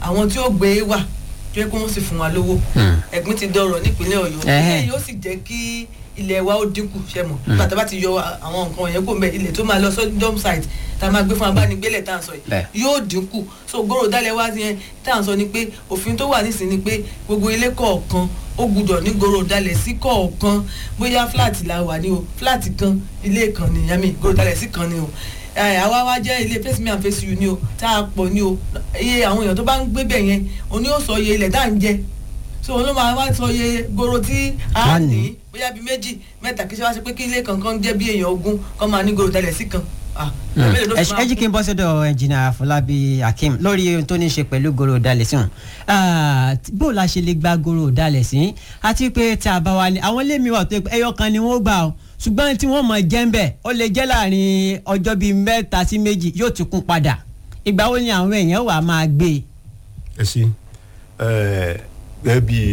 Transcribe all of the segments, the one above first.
àwọn tí ó gbé wà tó yẹ kó wọ́n sì fún wa lówó ẹ̀gbin ti dọ̀rọ̀ nípínlẹ̀ ọ̀yọ́ Ẹhẹ́. ilé yóò sì jẹ́ kí ilẹ̀ wa ó dínkù ṣe mọ̀ nígbà tá a bá ti yọ àwọn nǹkan yẹn kó mbẹ ilẹ̀ tó máa lọ sọ dump site tá a máa gbé fún abánigbélẹ̀ tá à ń sọ Bẹ́ẹ̀. yìí yóò dínkù so gbòòrò dálẹ̀ wá yẹn tá à ń sọ ni pé òfin tó wà nísìnyí ni pé gbogbo ilé kọ̀ọ̀kan ó gbúdọ̀ ní gbòòrò dálẹ̀ sí kọ̀ọ̀kan bóyá fúláàtì la wà ní o fúláàtì kan ilé kan ni yàmi gbòòrò dálẹ̀ sí kan ni o ẹ, àwa wá jẹ́ ilé face me and face you ni o tá a pọ̀ ni o iye àwọn èèyàn tó bá ń gbé bẹ̀ yẹn òní ó sọ iye ilẹ̀ tá à ń jẹ so òun ló máa wá sọ iye goro tí a Wá ní. ní bóyá bíi méjì mẹ́ta kí ṣe wá ṣe pé kí ilé kankan jẹ́ bí èèyàn ogún kọ́ máa ní goro tẹ́lẹ̀ sí kan. Ah, mélòó ló ẹ fi máa ẹ jí kí n bọ́ sọ́dọ̀ ẹnjìnà Afọlábí Akeem lórí ohun tó ní í ṣe pẹ̀lú goro dalẹ̀ sí wọn bó la ṣe lè gba goro dalẹ̀ sí àti pé tí a bá wà ní àwọn ilé mi wà tó yẹ pé ẹyọ kan ni wọ́n gbà ó ṣùgbọ́n tí wọ́n mọ̀ jẹ́ ń bẹ̀ ó lè jẹ́ láàrin ọjọ́ bíi mẹ́ta sí méjì yóò ti kún padà ìgbà wo ni àwọn èèyàn wà máa gbé e. ẹ ṣe ẹ gẹ́gẹ́ bí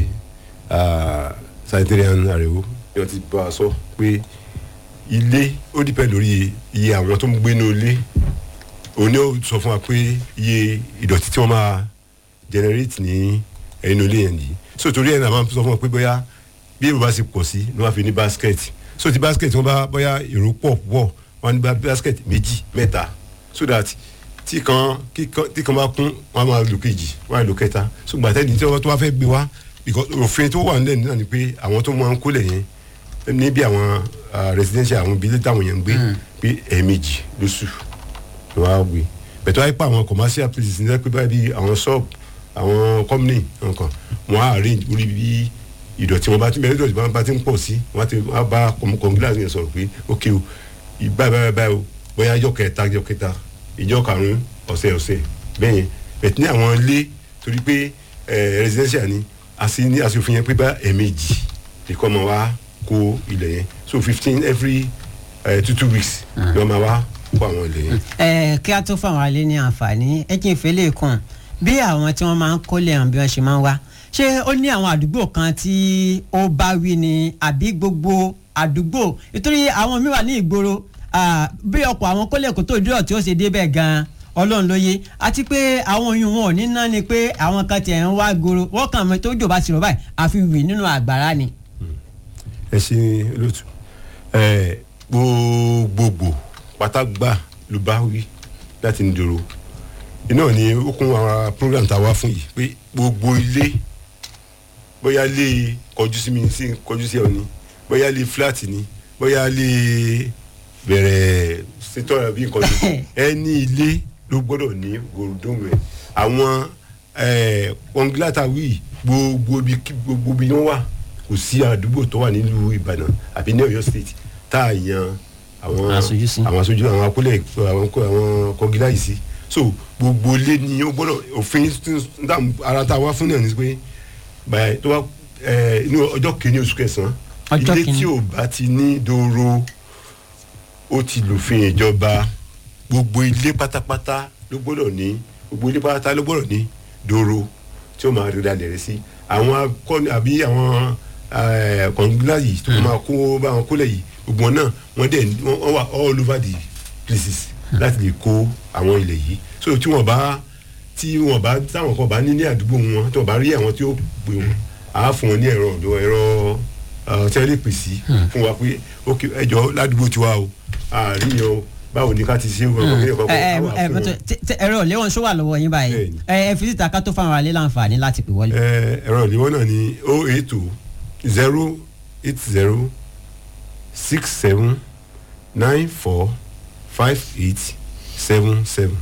sanitarian ariwo ni wọ́n ti bá a sọ pé ilé ó dìpẹ́ lórí iye àwọn tó ń gbé ní ilé òun ni ó sọ fún wa pé iye ìdọ̀tí tí wọ́n máa generate ní ẹnu ilé yẹn nìyí so torí ẹ̀ náà máa ń sọ fún wa pé bóyá bí èrò bá ṣe pọ̀ sí ni wọ́n á fi ní basket so ti basket wọ́n bá bóyá èrò pọ̀ pọ̀ wọ́n á ní bá basket méjì mẹ́ta so that tí kan kí kan- tí kan bá kún wọ́n á máa lò kejì wọ́n á lò kẹta so gbàtẹ́ni tí wọ́n tó bá fẹ́ gbé wá because òfin tó wà nílẹ̀ náà ni pé àwọn tó máa ń kólẹ̀ yẹn níbi àwọn ah, residential àwọn ibi táwọn yẹn ń gbé pé ẹ̀ẹ̀mejì lóṣù ló wá gbé bẹ̀tọ́ wáyé pa àwọn commercial places ní pé báyìí bí àwọn shop àwọn company nǹkan wọn á arrange orí bí ìdọ̀tí wọn bá ti bẹ̀rẹ̀ ìdọ̀tí wọn bá ti ń pọ̀ sí wọn á ti wọn á bá kọ̀ǹgíláàsì yẹn sọ̀rọ̀ pé ok o ìgbà báyìí báyìí o bóyá ìjọ kẹta ìjọ kẹta ìjọ karùn-ún ọ̀sẹ̀ ọ̀sẹ̀ bẹ́ẹ̀ yẹn bẹ̀tí ní àwọn ilé torí pé eh, residential ni àti ní àsòfin yẹn pé bá ẹ̀ẹ̀mejì ìkọ́ máa wá kó ilẹ̀ yẹn so fifteen every uh, two two weeks ni wọ́n máa wá kó àwọn ilẹ̀ yẹn. ẹ kí a tó fún àwọn alẹ́ ní àǹfààní ẹ kí n fẹ́ lè kàn bí àwọn tí wọ́n máa ń kólé hàn bí wọ́n ṣe máa ń wá ṣé ó ní àwọn àdúgbò kan tí ó bá wí ni àbí gbogbo àdúgbò nítorí àwọn mi wà ní ìgboro ah, bí ọkọ̀ àwọn kólé kò tó dúró tí ó ṣe débẹ̀ gan-an ọlọ́run ló yé àti pé àwọn oyún wọn ò ní ná ni pé àwọn kan tiẹ̀ ń wá gbòòrò wọ́n kàn mọ́ tó jò bá ti rọ̀ báyìí àfi wì nínú àgbàrá ni. ẹ ṣe olóòtú ẹ gbogbogbò pátágbà ló bá wí láti ń dòrò iná ni ó kún àwọn program tá a wá fún yìí pé gbogbo ilé bóyá lé kọjú sí mi sí kọjú sí ọ ni bóyá lé flat ni bóyá lé bẹ̀rẹ̀ sétọ́ àbí nǹkan ní ẹni ilé ló gbọ́dọ̀ ní gòròdómù ẹ̀ àwọn kọngilata wí gbogbo ibi gbogbo ibi wọn wà kò sí àdúgbò tó wà nílùú Ìbàdàn àbí ní Ọ̀yọ́ state tá a yan àwọn Aṣojú sí. àwọn aṣojú àwọn akólẹ̀ àwọn kó- àwọn kọngilá yìí sí so gbogbo ilé ni ó gbọ́dọ̀ òfin tún- dá ara tá a wá fún náà ni pé báyìí tó bá ẹ, inú ọjọ́ kìíní oṣù kẹsàn-án Ọjọ́ ilé kìíní. tí ò bá ti ní dòrò ó ti lòfin ìjọba gbogbo ilé pátápátá ló gbọ́dọ̀ ní gbogbo ilé pátápátá ló gbọ́dọ̀ ní dòrò tí ó máa rí dalẹ̀ rẹ̀ sí àwọn akọni àbí àwọn kọ̀ǹgílá yìí tó máa kó bá wọn kólẹ̀ yìí gbogbo wọn náà wọ́n dẹ̀ wọ́n wọ́n wà all over the places láti lè kó àwọn ilẹ̀ yìí so tí wọ́n bá tí wọ́n bá táwọn kan bá ní ní àdúgbò wọn tí wọ́n bá rí àwọn tí ó pè wọn á fún wọn ní ẹ̀rọ ọ̀dọ́ ẹ̀rọ uh, tí wọ́n lè pè sí fún wa pé ok ẹjọ́ ládùúgbò tiwa o àárín yẹn o báwo ni ká ti ṣe wọn kọ́ kí ni ẹ ẹ kọ́kọ́ ẹ mọtò ẹ̀rọ ìléwọ̀n ṣó wà lọ́wọ́ yín báyìí Bẹ́ẹ̀ni. ẹ ẹ fi síta ká tó fáwọn alẹ́ láǹfààní láti pè wọlé. ẹ̀rọ ìléwọ́ náà ni o eight two zero eight zero six seven nine four five eight seven seven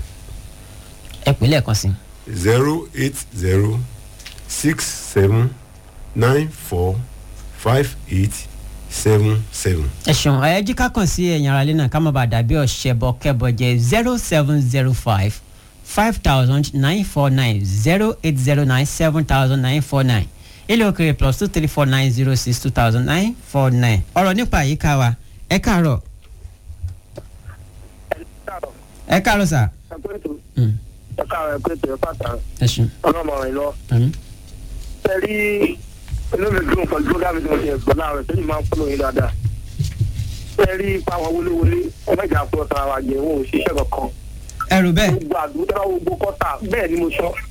ẹ pè lẹ́ẹ̀kan sí. zero eight zero six seven nine four five eight seven seven. ẹ ṣeun ẹ jí ká kàn sí ẹ̀yìn ara lé náà ká má bàa dàbí ọ̀ṣẹ̀bọ kẹbọ jẹ zero seven zero five five thousand nine four nine zero eight zero nine seven thousand nine four nine ilé òkèrè plus two three four nine zero six two thousand nine four nine ọ̀rọ̀ nípa àyíká wa ẹ káàárọ̀ ẹ káàárọ̀ sà. Mm, ẹ̀ka rẹ̀ pé tẹ̀ pàtà ẹ ṣeun. ọlọ́mọ rẹ̀ lọ. Mm. Tẹ̀rí inú mi dùn pẹ̀lú program tí mo ti ẹ̀gbọ́n náà rẹ̀ tẹ́lẹ̀ máa ń fọ́lọ́ yín dáadáa. Tẹ̀rí ipa àwọn wọléwọlé ọmọdé àpò ọ̀tara wa jẹ́ wọn ò ṣiṣẹ́ kankan. ẹrù bẹ́ẹ̀ Gbogbo àdúgbò tẹ́lá gbogbo kọ́tà bẹ́ẹ̀ ni mo sọ.